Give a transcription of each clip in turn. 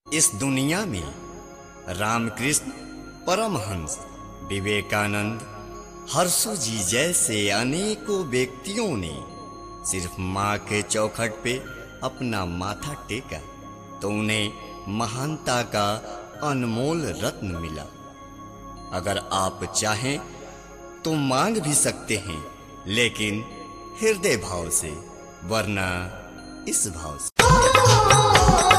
इस दुनिया में रामकृष्ण परमहंस विवेकानंद हर्षु जी जैसे अनेकों व्यक्तियों ने सिर्फ माँ के चौखट पे अपना माथा टेका तो उन्हें महानता का अनमोल रत्न मिला अगर आप चाहें तो मांग भी सकते हैं लेकिन हृदय भाव से वरना इस भाव से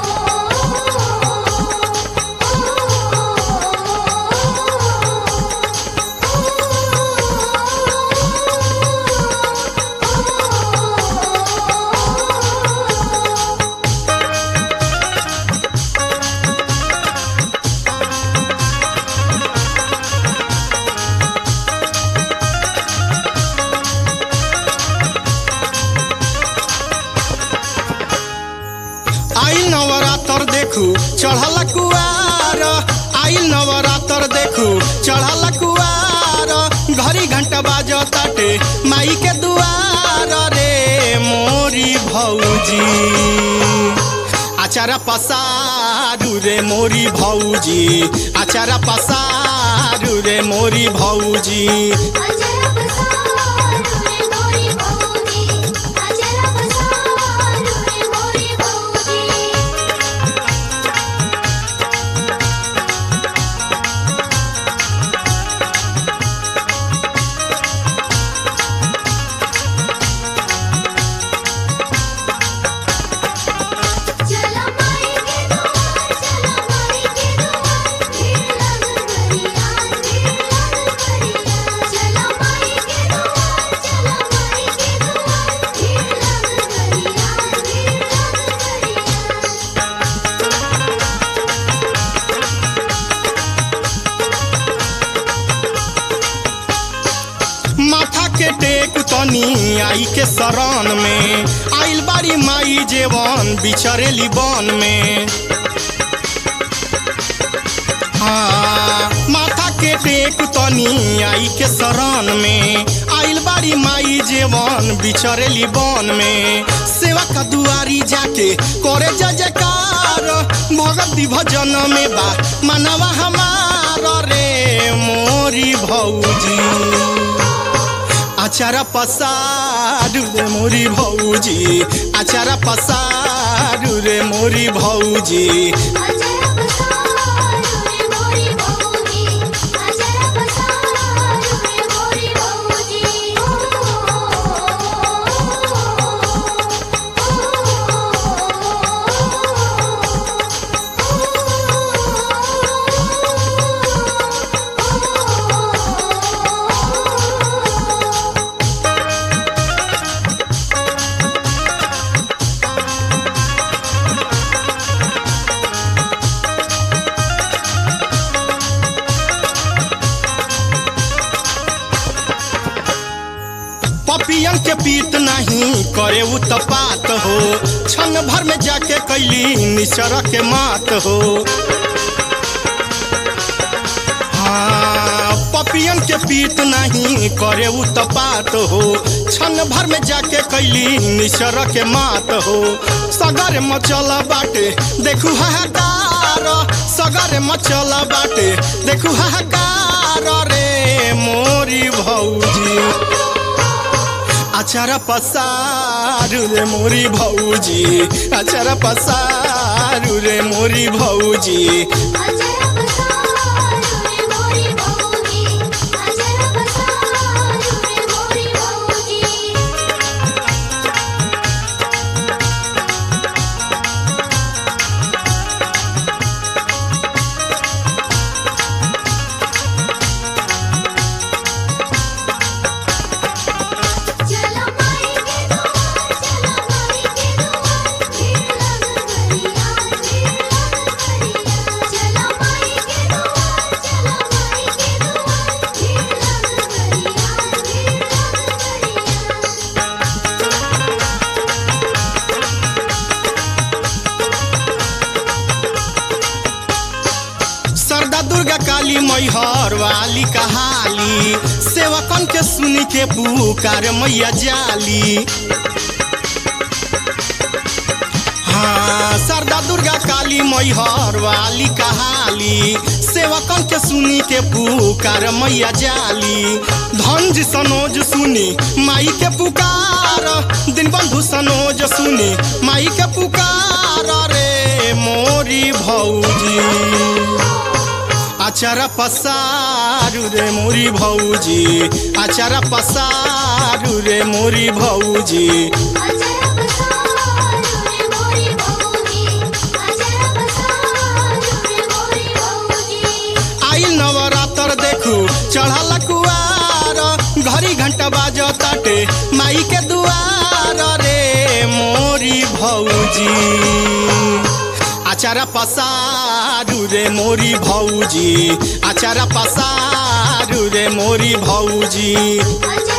आइल नवरात्र देखू चढ़ल कुआर आइल नवरात्र देखू चढ़ल कुआर घड़ी घंटा बाज ताटे माई के दुआर रे मोरी भौजी आचारा पसारू रे मोरी भौजी आचारा पसारू रे मोरी भौजी अजर पसारू रे मोरी भौजी अजर पसारू रे मोरी भौजी चला माई के दुआर चला माई के दुआर भीड़ लगल गरिया भीड़ लगल गरिया चला माई के दुआर चला माई के दुआर भीड़ लगल गरिया भीड़ लगल गरिया माथा के टेक तनी आई के शरण में आइल बारी माई जेवन बिछरेली बन में हाँ माथा के टेक तनी आई के शरण में आइल बारी माई जेवन बिछरेली बन में सेवा का दुआरी जाके करे जय जयकार भगवती भजन में बा मनवा हमार रे मोरी भौजी आचारा पसारू रे मोरी भौजी आचारा पसारू रे मोरी भौजी अजर पसारू रे मोरी भौजी अजर पसारू रे मोरी भौजी पपियन के पीत नहीं करे उ तपात हो क्षण भर में जाके कैली निसर के मात हो हाँ पपियन के पीत नहीं करे उ तपात हो क्षण भर में जाके कैली निसर के मात हो सगर मचल बाटे देखू हाहाकार सगर मचल बाटे देखू हाहाकार रे मोरी भौजी अचारा पसारू रे मोरी भौजी अचारा पसारू रे मोरी भौजी अजर पसारू रे मोरी भौजी अजर पसारू रे मोरी भौजी चला माई के दुआर चला माई के दुआर भीड़ लगल गरिया भीड़ लगल गरिया चला माई के दुआर चला माई के दुआर भीड़ लगल गरिया भीड़ लगल गरिया सरदा दुर्गा काली मैहर वाली कहाली सेवकन के सुनी के पुकार मैया जाली हाँ शारदा दुर्गा काली मैहर वाली कहाली सेवकन के सुनी के पुकार मैया जाली धनज सनोज सुनी माई के पुकार दिन बंधु सनोज सुनी माई के पुकार रे मोरी भौजी आचारा पसारू रे मोरी भौजी आचारा पसारू रे मोरी भौजी अजर बसारू रे मोरी भौजी अजर बसारू रे मोरी भौजी आइल नवरात्र देखू चढ़ल कुआर घड़ी घंटा बाज ताटे माई के दुआर रे मोरी भौजी आचारा पसारू रे मोरी भौजी आचारा पसारू रे मोरी भौजी अजर